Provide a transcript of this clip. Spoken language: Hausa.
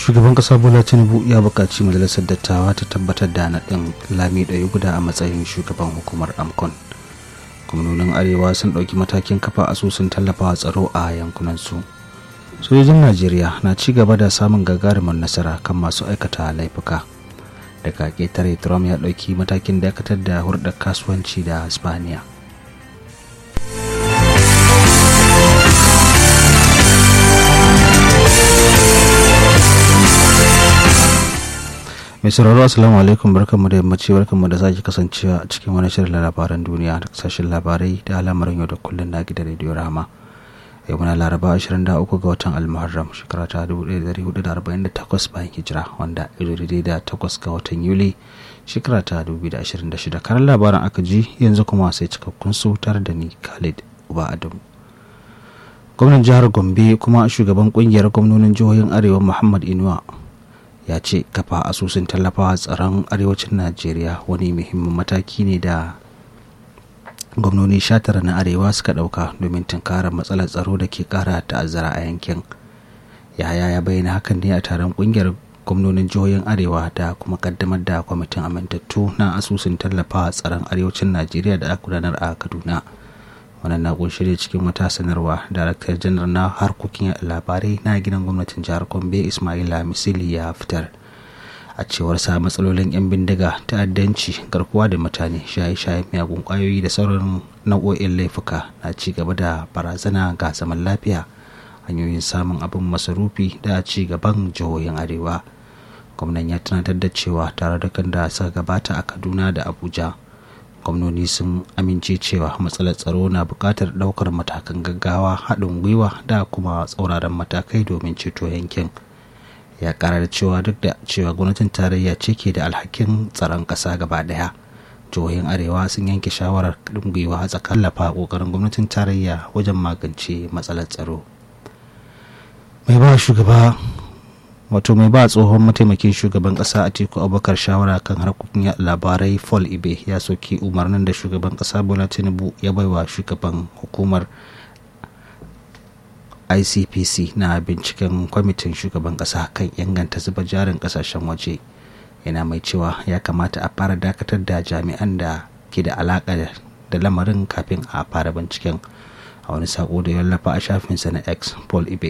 shugaban kasa bola tinubu ya buƙaci majalisar dattawa ta tabbatar da naɗin lami ɗaya guda a matsayin shugaban hukumar amcon gwamnonin arewa sun ɗauki matakin kafa asusun tallafawa tsaro a yankunansu sojojin najeriya na ci gaba da samun gagarumin nasara kan masu aikata laifuka daga ƙetare trump ya ɗauki matakin dakatar da hurɗar kasuwanci da spaniya mai sauraro assalamu alaikum barkanmu da yammaci barkanmu da sake kasancewa a cikin wani shirin labaran duniya da kasashen labarai da al'amarin yau da kullum na gidan rediyo rama yau muna laraba 23 ga watan almuharram shekara ta 1448 bayan hijira wanda ido daidai da 8 ga watan yuli shekara ta 2026 karan labaran aka ji yanzu kuma sai cikakkun su tare da ni khalid uba adamu gwamnan jihar gombe kuma shugaban kungiyar gwamnonin jihohin arewa muhammad inuwa ya ce kafa asusun tallafawa tsaron arewacin najeriya wani muhimmin mataki ne da gwamnoni tara na arewa suka dauka domin tunkarar matsalar tsaro da ke kara ta'azzara a yankin yaya ya bayyana hakan ne a taron kungiyar gwamnonin jihohin arewa da kuma kaddamar da kwamitin amintattu na asusun tallafawa tsaron arewacin najeriya da aka gudanar a kaduna wannan na kunshi ne cikin wata sanarwa daraktar janar na harkokin labarai na gidan gwamnatin jihar gombe ismaila misili ya fitar a cewar sa matsalolin 'yan bindiga ta'addanci garkuwa da mutane shaye-shaye miyagun kwayoyi da sauran nau'o'in laifuka na ci gaba da barazana ga zaman lafiya hanyoyin samun abin masarufi da ci gaban jihohin arewa gwamnan ya tunatar da cewa tare da kan da suka gabata a kaduna da abuja gwamnoni sun amince cewa matsalar tsaro na buƙatar ɗaukar matakan gaggawa haɗin gwiwa da kuma tsauraran matakai domin ceto yankin ya ƙara da cewa duk da cewa gwamnatin tarayya ce ke da alhakin tsaron ƙasa gaba ɗaya jihohin arewa sun yanke shawarar haɗin gwiwa a tsakanin lafa ƙoƙarin gwamnatin tarayya wajen magance matsalar tsaro mai ba shugaba wato mai ba tsohon mataimakin shugaban kasa a teku abubakar shawara kan harkokin labarai fall ibe ya soki umarnin da shugaban kasa bola tinubu ya baiwa shugaban hukumar icpc na binciken kwamitin shugaban kasa kan inganta zuba jarin kasashen waje yana mai cewa ya kamata a fara dakatar da jami'an da ke da alaka da lamarin kafin a fara binciken a wani sako da ya wallafa a shafinsa na x paul ibe